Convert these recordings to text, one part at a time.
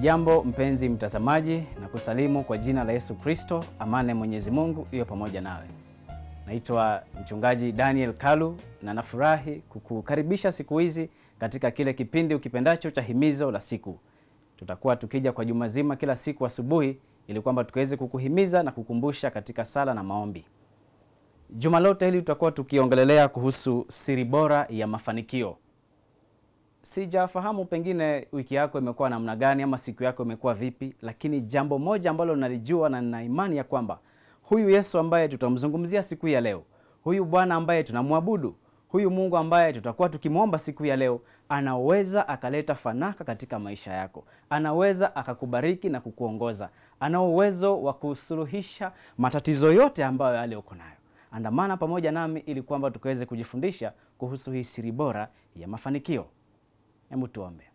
Hujambo mpenzi mtazamaji, na kusalimu kwa jina la Yesu Kristo. Amani ya Mwenyezi Mungu iwe pamoja nawe. Naitwa mchungaji Daniel Kalu na nafurahi kukukaribisha siku hizi katika kile kipindi ukipendacho cha himizo la siku. Tutakuwa tukija kwa juma zima kila siku asubuhi, ili kwamba tukiweze kukuhimiza na kukumbusha katika sala na maombi. Juma lote hili tutakuwa tukiongelelea kuhusu siri bora ya mafanikio. Sijafahamu pengine wiki yako imekuwa namna gani ama siku yako imekuwa vipi, lakini jambo moja ambalo nalijua na nina imani ya kwamba huyu Yesu ambaye tutamzungumzia siku ya leo, huyu Bwana ambaye tunamwabudu, huyu Mungu ambaye tutakuwa tukimwomba siku ya leo, anaweza akaleta fanaka katika maisha yako, anaweza akakubariki na kukuongoza, ana uwezo wa kusuluhisha matatizo yote ambayo yale uko nayo. Andamana pamoja nami ili kwamba tukaweze kujifundisha kuhusu hii siri bora ya mafanikio. Hebu tuombe.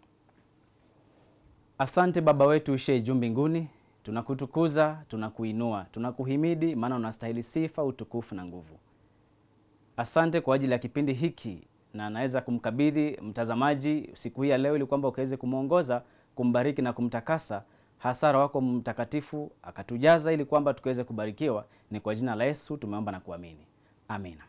Asante Baba wetu ushie juu mbinguni, tunakutukuza, tunakuinua, tunakuhimidi, maana unastahili sifa, utukufu na nguvu. Asante kwa ajili ya kipindi hiki, na naweza kumkabidhi mtazamaji siku hii ya leo, ili kwamba ukaweze kumwongoza, kumbariki na kumtakasa, hasa Roho wako Mtakatifu akatujaza, ili kwamba tukaweze kubarikiwa. Ni kwa jina la Yesu tumeomba na kuamini, amina.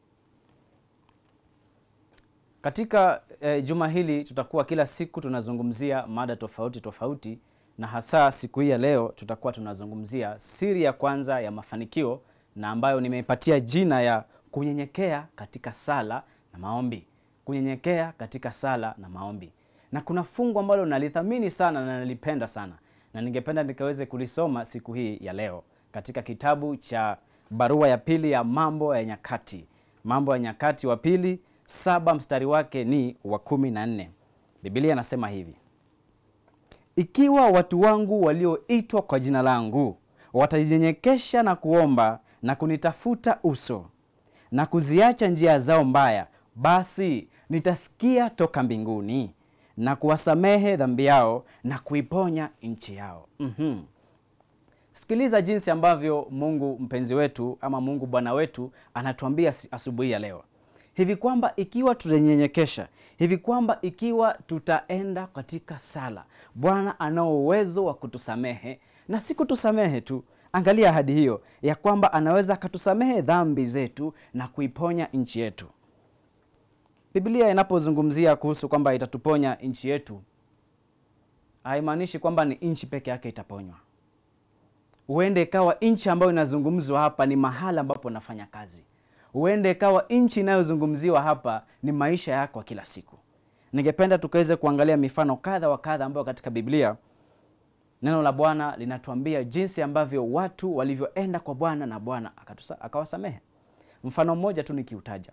Katika eh, juma hili tutakuwa kila siku tunazungumzia mada tofauti tofauti, na hasa siku hii ya leo tutakuwa tunazungumzia siri ya kwanza ya mafanikio, na ambayo nimeipatia jina ya kunyenyekea katika sala na maombi. Kunyenyekea katika sala na maombi, na kuna fungu ambalo nalithamini sana na nalipenda sana, na ningependa nikaweze kulisoma siku hii ya leo katika kitabu cha barua ya pili ya Mambo ya Nyakati, Mambo ya Nyakati wa pili saba mstari wake ni wa kumi na nne. Biblia inasema hivi: ikiwa watu wangu walioitwa kwa jina langu watajinyenyekesha na kuomba na kunitafuta uso na kuziacha njia zao mbaya, basi nitasikia toka mbinguni na kuwasamehe dhambi yao na kuiponya nchi yao. mm-hmm. Sikiliza jinsi ambavyo Mungu mpenzi wetu ama Mungu Bwana wetu anatuambia asubuhi ya leo hivi kwamba ikiwa tutanyenyekesha, hivi kwamba ikiwa tutaenda katika sala, Bwana anao uwezo wa kutusamehe na si kutusamehe tu. Angalia ahadi hiyo ya kwamba anaweza akatusamehe dhambi zetu na kuiponya nchi yetu. Biblia inapozungumzia kuhusu kwamba itatuponya nchi yetu, haimaanishi kwamba ni nchi peke yake itaponywa. Huende ikawa nchi ambayo inazungumzwa hapa ni mahala ambapo nafanya kazi huende ikawa nchi inayozungumziwa hapa ni maisha yako kila siku. Ningependa tukaweze kuangalia mifano kadha wa kadha ambayo katika Biblia neno la Bwana linatuambia jinsi ambavyo watu walivyoenda kwa Bwana na Bwana akawasamehe. Mfano mmoja tu nikiutaja,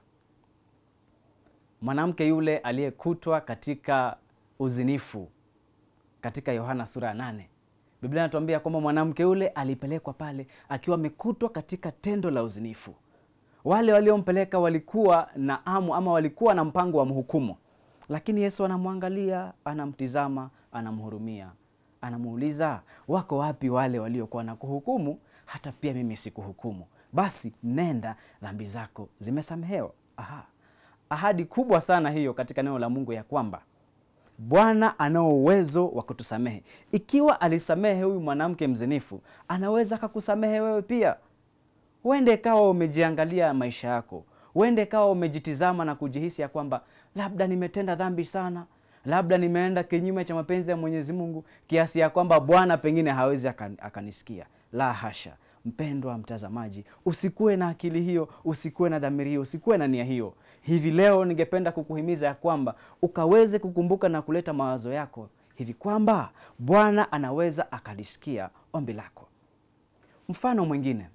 mwanamke yule aliyekutwa katika uzinifu katika Yohana sura ya nane. Biblia inatuambia kwamba mwanamke yule alipelekwa pale akiwa amekutwa katika tendo la uzinifu wale waliompeleka walikuwa na amu ama walikuwa na mpango wa mhukumu, lakini Yesu anamwangalia, anamtizama, anamhurumia, anamuuliza, wako wapi wale waliokuwa na kuhukumu? Hata pia mimi sikuhukumu, basi nenda, dhambi zako zimesamehewa. Aha, ahadi kubwa sana hiyo katika neno la Mungu ya kwamba Bwana anao uwezo wa kutusamehe. Ikiwa alisamehe huyu mwanamke mzinifu, anaweza akakusamehe wewe pia. Huende ikawa umejiangalia maisha yako, huende ikawa umejitizama na kujihisi ya kwamba labda nimetenda dhambi sana, labda nimeenda kinyume cha mapenzi ya Mwenyezi Mungu kiasi ya kwamba Bwana pengine hawezi akanisikia. La hasha, mpendwa mtazamaji, usikuwe na akili hiyo, usikuwe na dhamiri hiyo, usikuwe na nia hiyo. Hivi leo ningependa kukuhimiza ya kwamba ukaweze kukumbuka na kuleta mawazo yako hivi kwamba Bwana anaweza akalisikia ombi lako. Mfano mwingine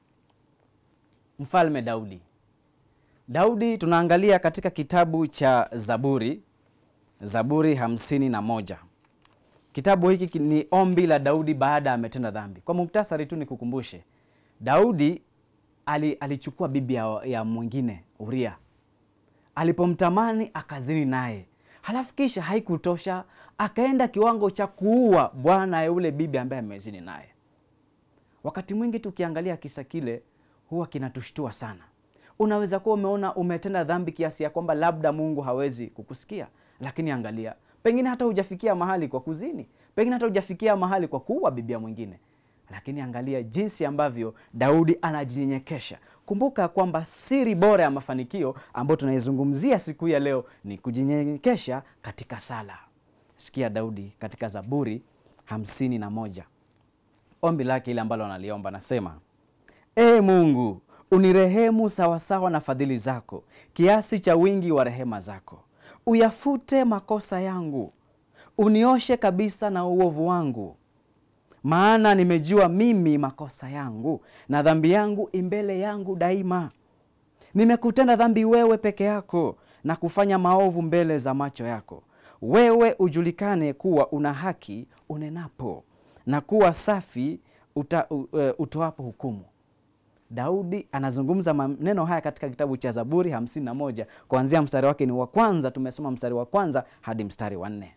Mfalme Daudi. Daudi tunaangalia katika kitabu cha Zaburi, Zaburi hamsini na moja. Kitabu hiki ni ombi la Daudi baada ya ametenda dhambi. Kwa muktasari tu nikukumbushe, Daudi ali, alichukua bibi ya, ya mwingine Uria, alipomtamani akazini naye, halafu kisha haikutosha, akaenda kiwango cha kuua bwana yule bibi ambaye amezini naye. Wakati mwingi tukiangalia kisa kile huwa kinatushtua sana. Unaweza kuwa umeona umetenda dhambi kiasi ya kwamba labda Mungu hawezi kukusikia, lakini angalia, pengine hata hujafikia mahali kwa kuzini, pengine hata hujafikia mahali kwa kuua bibia mwingine lakini angalia jinsi ambavyo daudi anajinyenyekesha kumbuka kwamba siri bora ya mafanikio ambayo tunaizungumzia siku hii ya leo ni kujinyenyekesha katika sala sikia daudi katika zaburi hamsini na moja ombi lake ile ambalo analiomba anasema ee mungu unirehemu sawasawa na fadhili zako kiasi cha wingi wa rehema zako uyafute makosa yangu unioshe kabisa na uovu wangu maana nimejua mimi makosa yangu na dhambi yangu imbele yangu daima nimekutenda dhambi wewe peke yako na kufanya maovu mbele za macho yako wewe ujulikane kuwa una haki unenapo na kuwa safi uta, uh, utoapo hukumu daudi anazungumza maneno haya katika kitabu cha zaburi 51 kuanzia mstari wake ni wa kwanza tumesoma mstari wa kwanza hadi mstari wa nne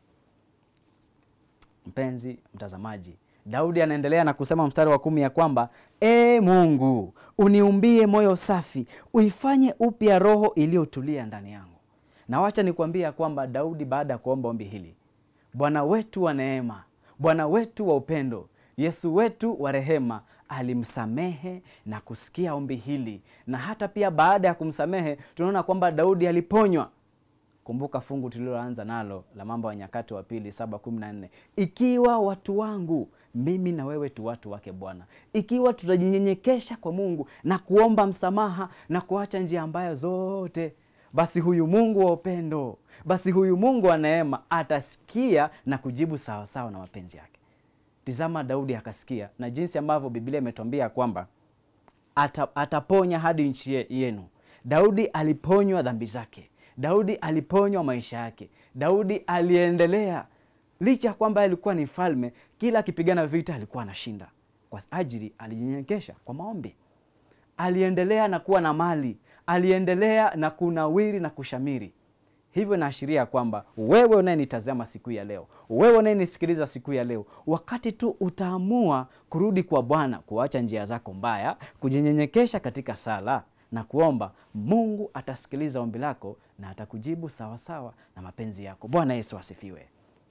mpenzi mtazamaji daudi anaendelea na kusema mstari wa kumi ya kwamba e mungu uniumbie moyo safi uifanye upya roho iliyotulia ndani yangu na wacha nikuambia ya kwamba daudi baada ya kuomba ombi hili bwana wetu wa neema bwana wetu wa upendo yesu wetu wa rehema alimsamehe na kusikia ombi hili na hata pia baada ya kumsamehe tunaona kwamba daudi aliponywa kumbuka fungu tuliloanza nalo la mambo ya nyakati wa pili 714 ikiwa watu wangu mimi na wewe tu watu wake bwana ikiwa tutajinyenyekesha kwa mungu na kuomba msamaha na kuacha njia ambayo zote basi huyu mungu wa upendo basi huyu mungu wa neema atasikia na kujibu sawasawa na mapenzi yake tizama daudi akasikia na jinsi ambavyo biblia imetwambia kwamba ata, ataponya hadi nchi yenu daudi aliponywa dhambi zake daudi aliponywa maisha yake daudi aliendelea licha ya kwamba alikuwa ni mfalme kila akipigana vita alikuwa anashinda kwa ajili alijinyenyekesha kwa maombi aliendelea na kuwa na mali aliendelea na kunawiri na kushamiri hivyo inaashiria kwamba wewe unayenitazama siku ya leo wewe unayenisikiliza siku ya leo wakati tu utaamua kurudi kwa bwana kuacha njia zako mbaya kujinyenyekesha katika sala na kuomba mungu atasikiliza ombi lako na atakujibu sawasawa na mapenzi yako bwana yesu asifiwe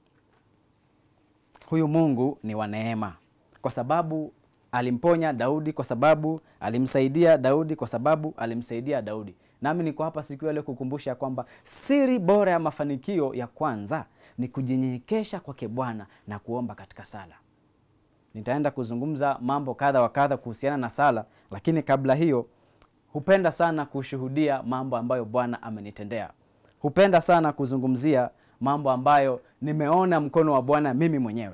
huyu mungu ni wa neema kwa sababu alimponya daudi kwa sababu alimsaidia daudi kwa sababu alimsaidia daudi nami niko hapa siku ya leo kukumbusha kwamba siri bora ya mafanikio ya kwanza ni kujinyenyekesha kwake bwana na kuomba katika sala nitaenda kuzungumza mambo kadha wa kadha kuhusiana na sala lakini kabla hiyo hupenda sana kushuhudia mambo ambayo bwana amenitendea hupenda sana kuzungumzia mambo ambayo nimeona mkono wa bwana mimi mwenyewe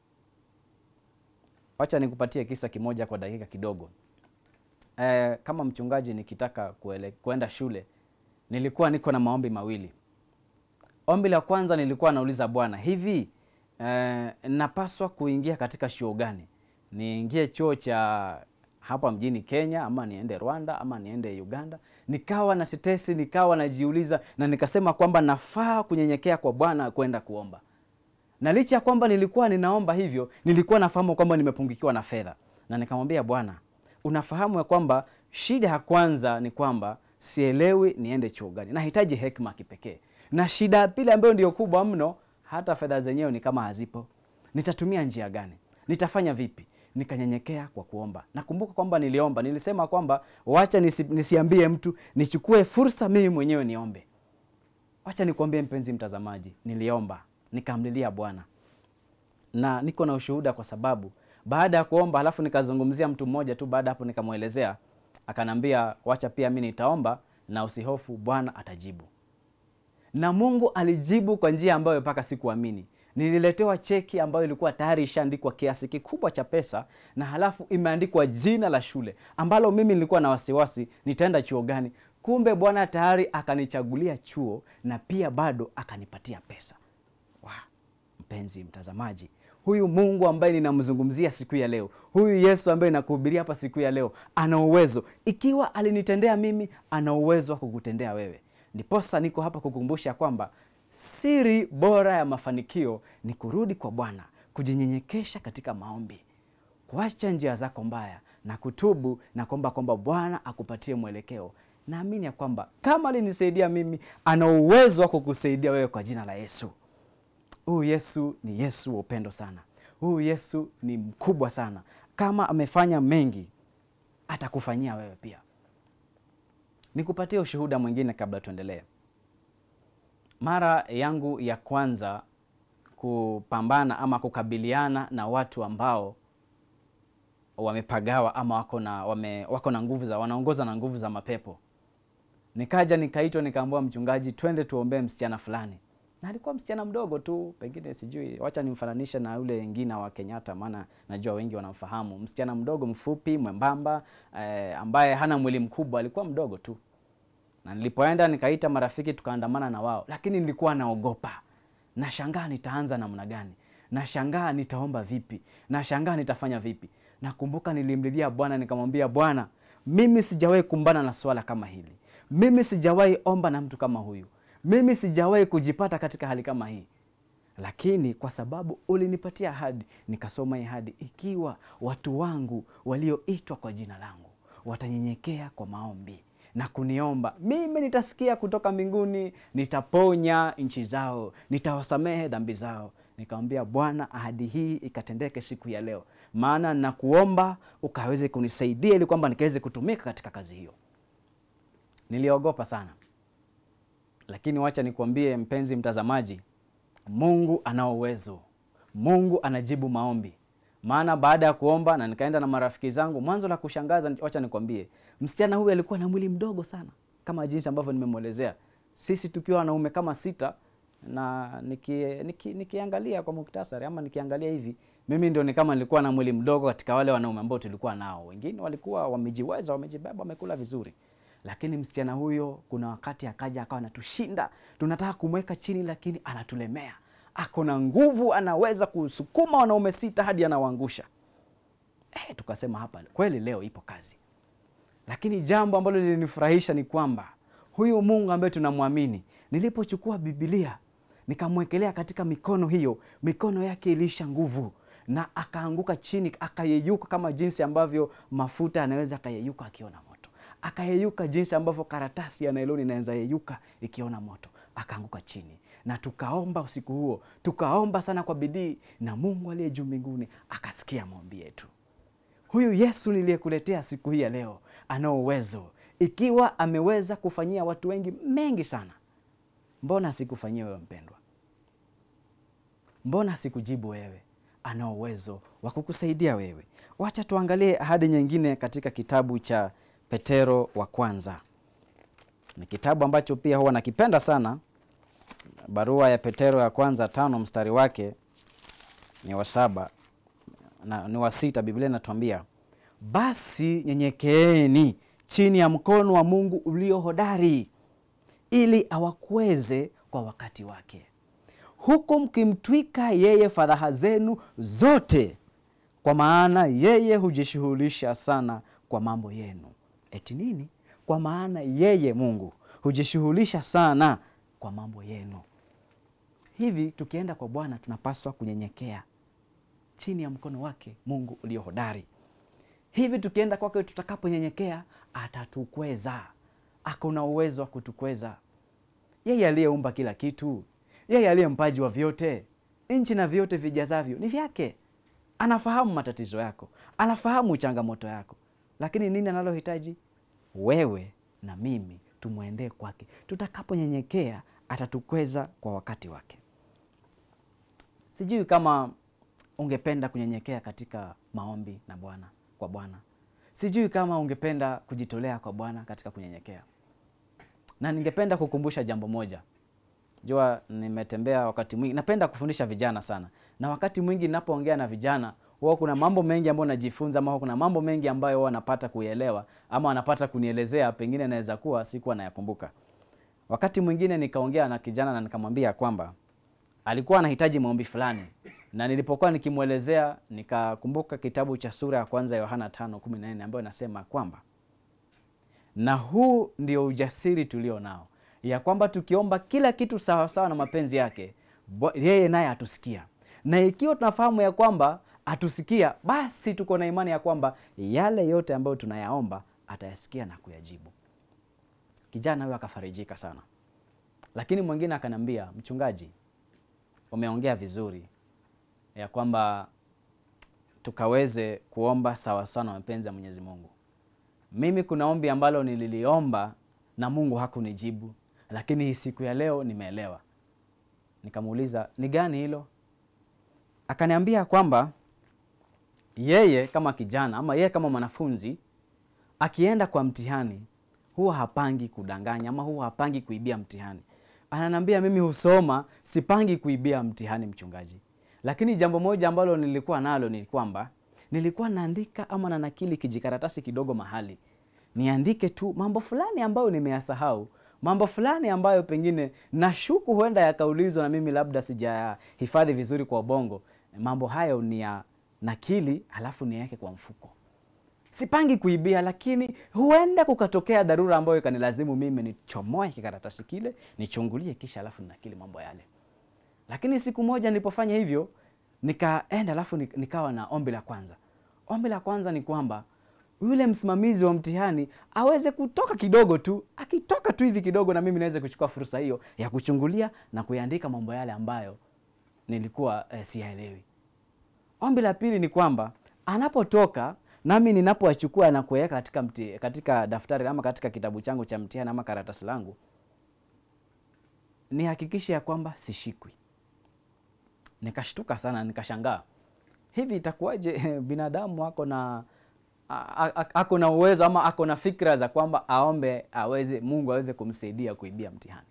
wacha nikupatie kisa kimoja kwa dakika kidogo e, kama mchungaji nikitaka kuele, kuenda shule nilikuwa niko na maombi mawili ombi la kwanza nilikuwa nauliza bwana hivi e, napaswa kuingia katika chuo gani niingie chuo cha hapa mjini kenya ama niende rwanda ama niende uganda nikawa na tetesi nikawa najiuliza na nikasema kwamba nafaa kunyenyekea kwa bwana kwenda kuomba na licha ya kwamba nilikuwa ninaomba hivyo nilikuwa nafahamu kwamba nimepungukiwa na fedha na nikamwambia bwana unafahamu ya kwamba shida ya kwanza ni kwamba sielewi niende chuo gani nahitaji hekma kipekee na shida ya pili ambayo ndio kubwa mno hata fedha zenyewe ni kama hazipo nitatumia njia gani nitafanya vipi nikanyenyekea kwa kuomba nakumbuka kwamba niliomba nilisema kwamba wacha nisi, nisiambie mtu nichukue fursa mimi mwenyewe niombe wacha nikuambie mpenzi mtazamaji niliomba nikamlilia bwana na niko na ushuhuda kwa sababu baada ya kuomba halafu nikazungumzia mtu mmoja tu baada hapo nikamwelezea akanambia wacha pia mi nitaomba na usihofu bwana atajibu na mungu alijibu kwa njia ambayo mpaka sikuamini nililetewa cheki ambayo ilikuwa tayari ishaandikwa kiasi kikubwa cha pesa na halafu imeandikwa jina la shule ambalo mimi nilikuwa na wasiwasi nitaenda chuo gani kumbe bwana tayari akanichagulia chuo na pia bado akanipatia pesa wow. mpenzi mtazamaji huyu mungu ambaye ninamzungumzia siku ya leo huyu yesu ambaye nakuhubiria hapa siku ya leo ana uwezo ikiwa alinitendea mimi ana uwezo wa kukutendea wewe ndiposa niko hapa kukumbusha kwamba siri bora ya mafanikio ni kurudi kwa bwana kujinyenyekesha katika maombi kuacha njia zako mbaya na kutubu na kuomba kwamba bwana akupatie mwelekeo naamini ya kwamba kama alinisaidia mimi ana uwezo wa kukusaidia wewe kwa jina la yesu huyu Yesu ni Yesu wa upendo sana, huyu Yesu ni mkubwa sana. Kama amefanya mengi, atakufanyia wewe pia. Nikupatie ushuhuda mwingine kabla tuendelee. Mara yangu ya kwanza kupambana ama kukabiliana na watu ambao wamepagawa ama wako na wame, wako na nguvu za wanaongoza na nguvu za mapepo, nikaja nikaitwa, nikaambiwa mchungaji, twende tuombee msichana fulani, na alikuwa msichana mdogo tu, pengine sijui, wacha nimfananishe na yule wengine wa Kenyatta, maana najua wengi wanamfahamu. Msichana mdogo mfupi, mwembamba, eh, ambaye hana mwili mkubwa, alikuwa mdogo tu na nilipoenda nikaita marafiki tukaandamana na wao, lakini nilikuwa naogopa. Nashangaa nitaanza namna gani, nashangaa nitaomba vipi, nashangaa nitafanya vipi. Nakumbuka nilimlilia Bwana nikamwambia, Bwana, mimi sijawahi kumbana na swala kama hili, mimi sijawahi omba na mtu kama huyu, mimi sijawahi kujipata katika hali kama hii, lakini kwa sababu ulinipatia ahadi, nikasoma hii ahadi, ikiwa watu wangu walioitwa kwa jina langu watanyenyekea kwa maombi na kuniomba mimi, nitasikia kutoka mbinguni, nitaponya nchi zao, nitawasamehe dhambi zao. Nikamwambia Bwana, ahadi hii ikatendeke siku ya leo, maana nakuomba ukaweze kunisaidia ili kwamba nikaweze kutumika katika kazi hiyo. Niliogopa sana, lakini wacha nikuambie mpenzi mtazamaji, Mungu ana uwezo, Mungu anajibu maombi maana baada ya kuomba na nikaenda na marafiki zangu, mwanzo la kushangaza, wacha nikwambie, msichana huyu alikuwa na mwili mdogo sana kama jinsi ambavyo nimemwelezea, sisi tukiwa wanaume kama sita, na niki, niki, nikiangalia kwa muktasari ama nikiangalia hivi, mimi ndio ni kama nilikuwa na mwili mdogo katika wale wanaume ambao tulikuwa nao. Wengine walikuwa wamejiweza, wamejibeba, wamekula vizuri, lakini msichana huyo kuna wakati akaja akawa anatushinda, tunataka kumweka chini, lakini anatulemea ako na nguvu, anaweza kusukuma wanaume sita hadi anawaangusha. Eh, tukasema hapa kweli leo ipo kazi. Lakini jambo ambalo lilinifurahisha ni kwamba huyu Mungu ambaye tunamwamini, nilipochukua Biblia nikamwekelea katika mikono hiyo, mikono yake iliisha nguvu na akaanguka chini, akayeyuka kama jinsi ambavyo mafuta anaweza akayeyuka akiona moto, akayeyuka jinsi ambavyo karatasi ya nailoni inaweza yeyuka ikiona moto, akaanguka chini na tukaomba usiku huo, tukaomba sana kwa bidii, na Mungu aliye juu mbinguni akasikia maombi yetu. Huyu Yesu niliyekuletea siku hii ya leo ana uwezo. Ikiwa ameweza kufanyia watu wengi mengi sana, mbona sikufanyia wewe mpendwa? Mbona sikujibu wewe? Ana uwezo wa kukusaidia wewe. Wacha tuangalie ahadi nyingine katika kitabu cha Petero wa kwanza. Ni kitabu ambacho pia huwa nakipenda sana barua ya Petero ya kwanza tano mstari wake ni wa saba na ni wa sita. Biblia inatuambia basi nyenyekeeni chini ya mkono wa Mungu ulio hodari, ili awakweze kwa wakati wake, huku mkimtwika yeye fadhaha zenu zote, kwa maana yeye hujishughulisha sana kwa mambo yenu. Eti nini? Kwa maana yeye Mungu hujishughulisha sana kwa mambo yenu. Hivi tukienda kwa Bwana tunapaswa kunyenyekea chini ya mkono wake Mungu ulio hodari. Hivi tukienda kwake, tutakaponyenyekea atatukweza. Ako na uwezo wa kutukweza, yeye aliyeumba kila kitu, yeye aliye mpaji wa vyote, nchi na vyote vijazavyo ni vyake. Anafahamu matatizo yako, anafahamu changamoto yako, lakini nini analohitaji? Wewe na mimi tumwendee kwake. Tutakaponyenyekea atatukweza kwa wakati wake. Sijui kama ungependa kunyenyekea katika maombi na Bwana kwa Bwana. Sijui kama ungependa kujitolea kwa Bwana katika kunyenyekea, na ningependa kukumbusha jambo moja. Jua nimetembea wakati mwingi, napenda kufundisha vijana sana, na wakati mwingi ninapoongea na vijana huwa kuna mambo mengi ambayo najifunza, ama kuna mambo mengi ambayo huwa wanapata kuielewa ama wanapata kunielezea, pengine naweza kuwa sikuwa nayakumbuka. Wakati mwingine nikaongea na kijana na nikamwambia kwamba alikuwa anahitaji maombi fulani, na nilipokuwa nikimwelezea nikakumbuka kitabu cha sura ya kwanza Yohana 5:14 ambayo inasema kwamba na huu ndio ujasiri tulio nao, ya kwamba tukiomba kila kitu sawasawa sawa na mapenzi yake, yeye naye atusikia. Na ikiwa tunafahamu ya kwamba atusikia, basi tuko na imani ya kwamba yale yote ambayo tunayaomba atayasikia na kuyajibu. Kijana huyo akafarijika sana, lakini mwingine akaniambia, mchungaji, umeongea vizuri ya kwamba tukaweze kuomba sawa sawa na mapenzi ya Mwenyezi Mungu. Mimi kuna ombi ambalo nililiomba na Mungu hakunijibu, lakini hii siku ya leo nimeelewa. Nikamuuliza, ni gani hilo? Akaniambia kwamba yeye kama kijana ama yeye kama mwanafunzi akienda kwa mtihani huwa hapangi kudanganya ama huwa hapangi kuibia mtihani. Ananiambia mimi husoma, sipangi kuibia mtihani mchungaji. Lakini jambo moja ambalo nilikuwa nalo ni kwamba nilikuwa naandika ama nanakili kijikaratasi kidogo mahali, niandike tu mambo fulani ambayo nimeyasahau, mambo fulani ambayo pengine nashuku huenda yakaulizwa na mimi labda sijahifadhi vizuri kwa ubongo. Mambo hayo ni ya nakili, halafu niweke kwa mfuko. Sipangi kuibia, lakini huenda kukatokea dharura ambayo ikanilazimu mimi nichomoe kikaratasi kile nichungulie, kisha halafu ninakili mambo yale. Lakini siku moja nilipofanya hivyo, nikaenda alafu nikawa na ombi la kwanza. Ombi la kwanza ni kwamba yule msimamizi wa mtihani aweze kutoka kidogo tu, akitoka tu hivi kidogo, na mimi naweze kuchukua fursa hiyo ya kuchungulia na kuyaandika mambo yale ambayo nilikuwa eh, siyaelewi. Ombi la pili ni kwamba anapotoka nami ninapoachukua na kuweka katika, mti, katika daftari ama katika kitabu changu cha mtihani ama karatasi langu, nihakikishe ya kwamba sishikwi. Nikashtuka sana, nikashangaa, hivi itakuwaje binadamu ako na ako na uwezo ama ako na fikra za kwamba aombe aweze Mungu aweze kumsaidia kuibia mtihani?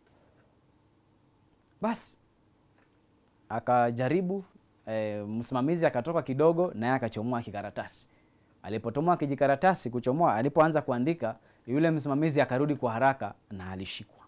Basi akajaribu e, msimamizi akatoka kidogo, naye akachomoa kikaratasi. Alipotomoa kijikaratasi kuchomoa, alipoanza kuandika, yule msimamizi akarudi kwa haraka na alishikwa.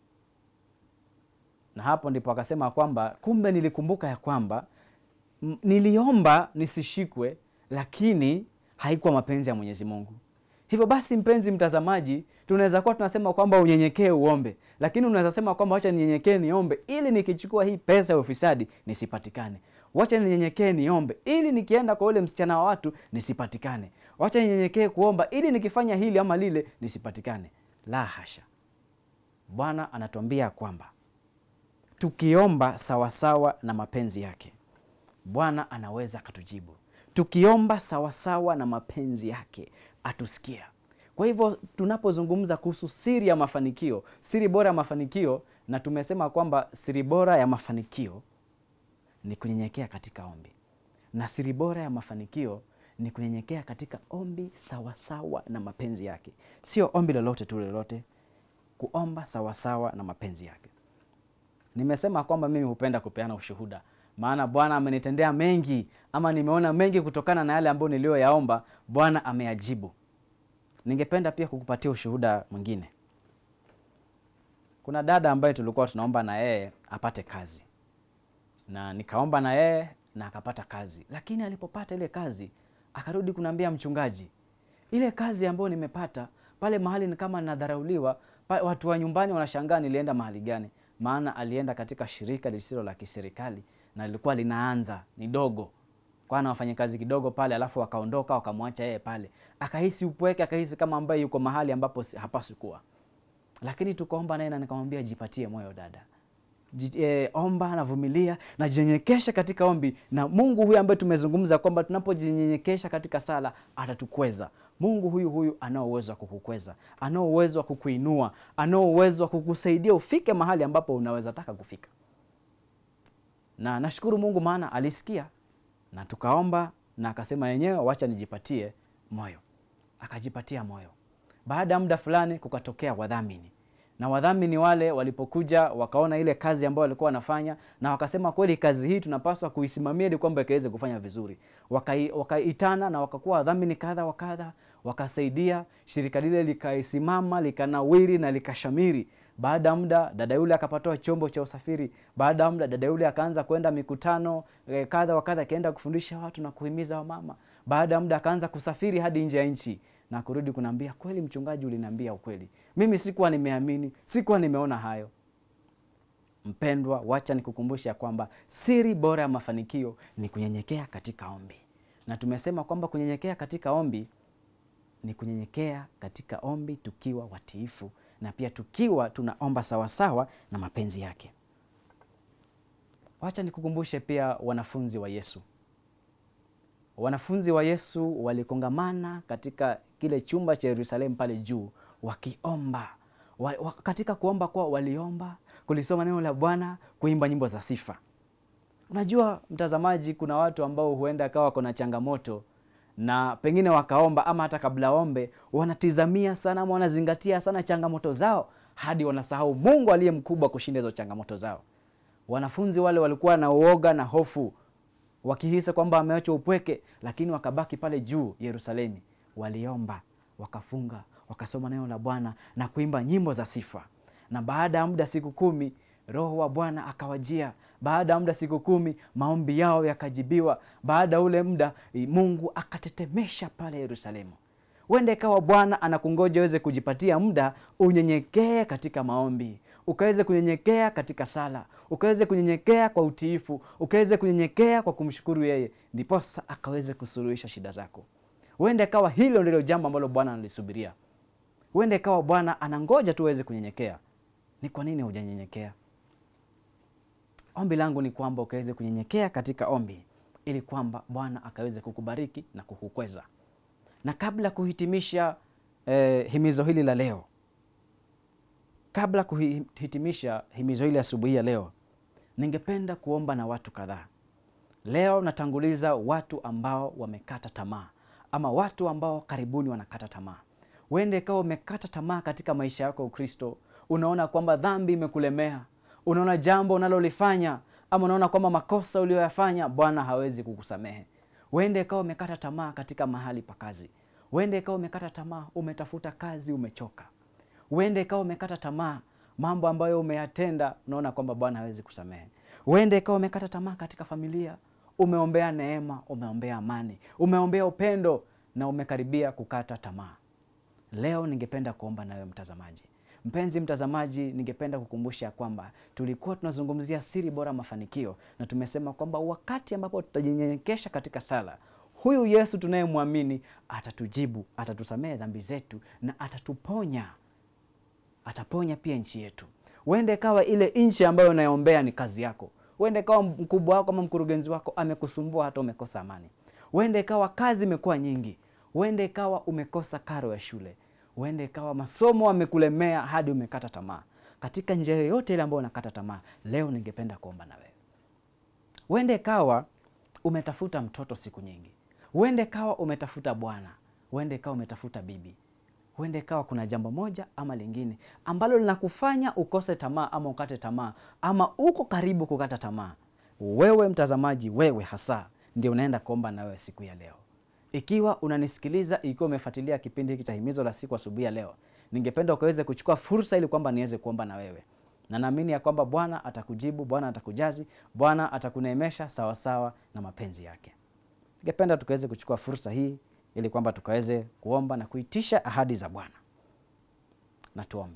Na hapo ndipo akasema kwamba kumbe nilikumbuka ya kwamba niliomba nisishikwe, lakini haikuwa mapenzi ya Mwenyezi Mungu. Hivyo basi, mpenzi mtazamaji, tunaweza kuwa tunasema kwamba unyenyekee uombe, lakini unaweza sema kwamba wacha ninyenyekee niombe ili nikichukua hii pesa ya ufisadi nisipatikane. Wacha ninyenyekee niombe ili nikienda kwa ule msichana wa watu nisipatikane. Wacha ninyenyekee kuomba ili nikifanya hili ama lile nisipatikane. La hasha! Bwana anatuambia kwamba tukiomba sawasawa na mapenzi yake, Bwana anaweza akatujibu. Tukiomba sawasawa na mapenzi yake atusikia. Kwa hivyo tunapozungumza kuhusu siri ya mafanikio, siri bora ya mafanikio, na tumesema kwamba siri bora ya mafanikio ni kunyenyekea katika ombi, na siri bora ya mafanikio ni kunyenyekea katika ombi sawasawa na mapenzi yake, sio ombi lolote tu lolote, kuomba sawasawa na mapenzi yake. Nimesema kwamba mimi hupenda kupeana ushuhuda, maana Bwana amenitendea mengi, ama nimeona mengi kutokana na yale ambayo niliyoyaomba, Bwana ameyajibu. Ningependa pia kukupatia ushuhuda mwingine. Kuna dada ambaye tulikuwa tunaomba na yeye apate kazi, na nikaomba na yeye na akapata kazi, lakini alipopata ile kazi akarudi kuniambia, mchungaji, ile kazi ambayo nimepata pale mahali ni kama nadharauliwa, watu wa nyumbani wanashangaa nilienda mahali gani maana alienda katika shirika lisilo la kiserikali na lilikuwa linaanza ni dogo, kwa na wafanyakazi kidogo pale, alafu wakaondoka wakamwacha yeye pale, akahisi upweke, akahisi kama ambaye yuko mahali ambapo hapaswi kuwa. Lakini tukaomba naye na nikamwambia, jipatie moyo dada, J e, omba na vumilia na jinyenyekesha katika ombi, na Mungu huyu ambaye tumezungumza kwamba tunapojinyenyekesha katika sala atatukweza. Mungu huyu huyu anao uwezo wa kukukweza, anao uwezo wa kukuinua, anao uwezo wa kukusaidia ufike mahali ambapo unaweza taka kufika. Na nashukuru Mungu maana alisikia na tukaomba, na akasema yenyewe, wacha nijipatie moyo. Akajipatia moyo. Baada ya muda fulani, kukatokea wadhamini na wadhamini wale walipokuja wakaona ile kazi ambayo walikuwa wanafanya, na wakasema kweli kazi hii tunapaswa kuisimamia ili kwamba ikaweze kufanya vizuri. Wakaitana na wakakuwa wadhamini kadha wa kadha, wakasaidia shirika lile likaisimama, likanawiri na likashamiri. Baada ya muda dada yule akapatiwa chombo cha usafiri. Baada ya muda dada yule akaanza kwenda mikutano eh, kadha wa kadha, akaenda kufundisha watu na kuhimiza wamama. Baada ya muda akaanza kusafiri hadi nje ya nchi na kurudi kunaambia, kweli mchungaji, uliniambia ukweli, mimi sikuwa nimeamini, sikuwa nimeona hayo. Mpendwa, wacha nikukumbusha ya kwamba siri bora ya mafanikio ni kunyenyekea katika ombi, na tumesema kwamba kunyenyekea katika ombi ni kunyenyekea katika ombi tukiwa watiifu na pia tukiwa tunaomba sawasawa na mapenzi yake. Wacha nikukumbushe pia wanafunzi wa Yesu. Wanafunzi wa Yesu walikongamana katika kile chumba cha Yerusalemu pale juu wakiomba. Wa, wa, katika kuomba kwao waliomba, kulisoma neno la Bwana, kuimba nyimbo za sifa. Unajua mtazamaji, kuna watu ambao huenda akawa kuna changamoto na pengine wakaomba ama hata kabla ombe wanatizamia sana ama wanazingatia sana changamoto zao hadi wanasahau Mungu aliye mkubwa kushinda hizo changamoto zao. Wanafunzi wale walikuwa na uoga na hofu, wakihisi kwamba wameachwa upweke, lakini wakabaki pale juu Yerusalemu, waliomba, wakafunga, wakasoma neno la Bwana na kuimba nyimbo za sifa. Na baada ya muda siku kumi Roho wa Bwana akawajia. Baada ya muda siku kumi maombi yao yakajibiwa. Baada ya ule muda Mungu akatetemesha pale Yerusalemu. Huenda ikawa Bwana anakungoja uweze kujipatia muda unyenyekee katika maombi, ukaweze kunyenyekea katika sala, ukaweze kunyenyekea kwa utiifu, ukaweze kunyenyekea kwa kumshukuru yeye, ndiposa akaweze kusuluhisha shida zako. Huenda ikawa hilo ndilo jambo ambalo Bwana analisubiria. Huenda ikawa Bwana anangoja tu uweze kunyenyekea. Ni kwa nini hujanyenyekea? Ombi langu ni kwamba ukaweze kunyenyekea katika ombi, ili kwamba Bwana akaweze kukubariki na kukukweza. Na kabla kuhitimisha eh, himizo hili la leo, kabla kuhitimisha himizo hili asubuhi ya leo, ningependa kuomba na watu kadhaa. Leo natanguliza watu ambao wamekata tamaa, ama watu ambao karibuni wanakata tamaa. Uende ikawa umekata tamaa katika maisha yako ya Ukristo, unaona kwamba dhambi imekulemea unaona jambo unalolifanya ama unaona kwamba makosa uliyoyafanya Bwana hawezi kukusamehe. Uende ikawa umekata tamaa katika mahali pa kazi. Uende ikawa umekata tamaa, umetafuta kazi, umechoka. Uende ikawa umekata tamaa, mambo ambayo umeyatenda unaona kwamba Bwana hawezi kusamehe. Uende ikawa umekata tamaa katika familia, umeombea neema, umeombea amani, umeombea upendo na umekaribia kukata tamaa. Leo ningependa kuomba nawe mtazamaji Mpenzi mtazamaji, ningependa kukumbusha kwamba tulikuwa tunazungumzia siri bora mafanikio, na tumesema kwamba wakati ambapo tutajinyenyekesha katika sala, huyu Yesu tunayemwamini atatujibu, atatusamehe dhambi zetu na atatuponya, ataponya pia nchi yetu. Uende kawa ile nchi ambayo unayombea ni kazi yako, uende kawa mkubwa wako ama mkurugenzi wako amekusumbua hata umekosa amani, uende kawa kazi imekuwa nyingi, uende kawa umekosa karo ya shule uende ikawa masomo amekulemea hadi umekata tamaa. Katika njia yoyote ile ambayo unakata tamaa, leo ningependa kuomba na wewe. Uende ikawa umetafuta mtoto siku nyingi, uende ikawa umetafuta bwana, uende ikawa umetafuta bibi, uende ikawa kuna jambo moja ama lingine ambalo linakufanya ukose tamaa ama ukate tamaa ama uko karibu kukata tamaa. Wewe mtazamaji, wewe hasa ndio unaenda kuomba na wewe siku ya leo. Ikiwa unanisikiliza, ikiwa umefuatilia kipindi hiki cha himizo la siku asubuhi ya leo, ningependa ukaweze kuchukua fursa ili kwamba niweze kuomba na wewe, na naamini ya kwamba Bwana atakujibu, Bwana atakujazi, Bwana atakuneemesha sawasawa na mapenzi yake. Ningependa tukaweze kuchukua fursa hii ili kwamba tukaweze kuomba na kuitisha ahadi za Bwana. Na tuombe.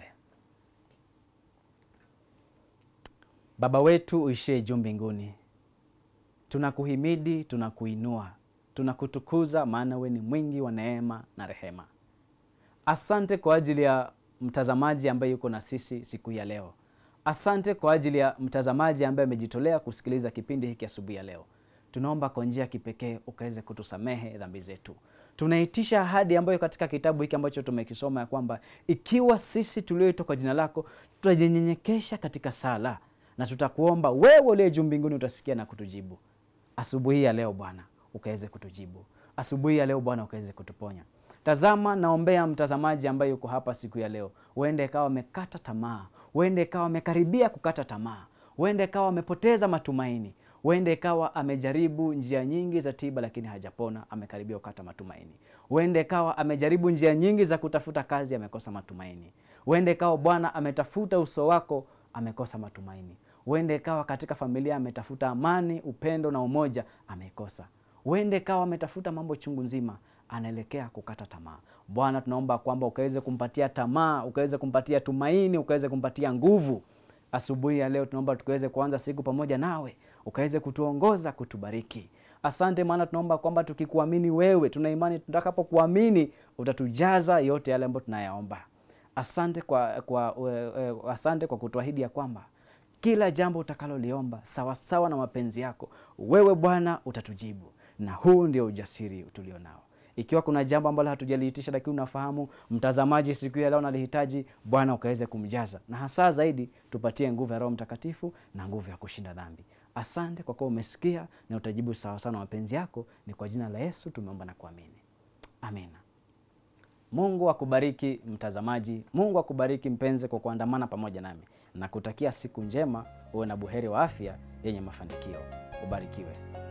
Baba wetu uishie juu mbinguni, tunakuhimidi, tunakuinua tunakutukuza maana we ni mwingi wa neema na rehema. Asante kwa ajili ya mtazamaji ambaye yuko na sisi siku ya leo. Asante kwa ajili ya mtazamaji ambaye amejitolea kusikiliza kipindi hiki asubuhi ya leo. Tunaomba kwa njia ya kipekee ukaweze kutusamehe dhambi zetu. Tunaitisha ahadi ambayo katika kitabu hiki ambacho tumekisoma ya kwamba ikiwa sisi tulioitwa kwa jina lako tutajinyenyekesha katika sala na tutakuomba wewe uliye juu mbinguni utasikia na kutujibu. Asubuhi ya leo Bwana ukaweze kutujibu asubuhi ya leo Bwana, ukaweze kutuponya. Tazama, naombea mtazamaji ambaye yuko hapa siku ya leo, uende ikawa amekata tamaa, uende ikawa amekaribia kukata tamaa, uende ikawa amepoteza matumaini, uende ikawa amejaribu njia nyingi za tiba lakini hajapona, amekaribia kukata matumaini. Uende ikawa amejaribu njia nyingi za kutafuta kazi, amekosa matumaini. Uende ikawa Bwana ametafuta uso wako, amekosa matumaini. Uende ikawa katika familia ametafuta amani, upendo na umoja, amekosa uende kawa ametafuta mambo chungu nzima, anaelekea kukata tamaa. Bwana, tunaomba kwamba ukaweze kumpatia tamaa, ukaweze kumpatia tumaini, ukaweze kumpatia nguvu. Asubuhi ya leo tunaomba tukaweze kuanza siku pamoja nawe, ukaweze kutuongoza, kutubariki. Asante, maana tunaomba kwamba tukikuamini wewe, tuna imani tutakapokuamini utatujaza yote yale ambayo tunayaomba. Asante kwa, kwa, uh, uh, asante kwa kutuahidi ya kwamba kila jambo utakaloliomba sawasawa na mapenzi yako, wewe Bwana utatujibu, na huu ndio ujasiri tulio nao. Ikiwa kuna jambo ambalo hatujaliitisha lakini unafahamu mtazamaji siku ya leo nalihitaji, Bwana ukaweze kumjaza, na hasa zaidi tupatie nguvu ya Roho Mtakatifu na nguvu ya kushinda dhambi. Asante kwa kuwa umesikia na utajibu sawasawa na mapenzi yako. Ni kwa jina la Yesu tumeomba na kuamini, amina. Mungu akubariki mtazamaji, Mungu akubariki mpenzi kwa kuandamana pamoja nami na kutakia siku njema, uwe na buheri wa afya yenye mafanikio. Ubarikiwe.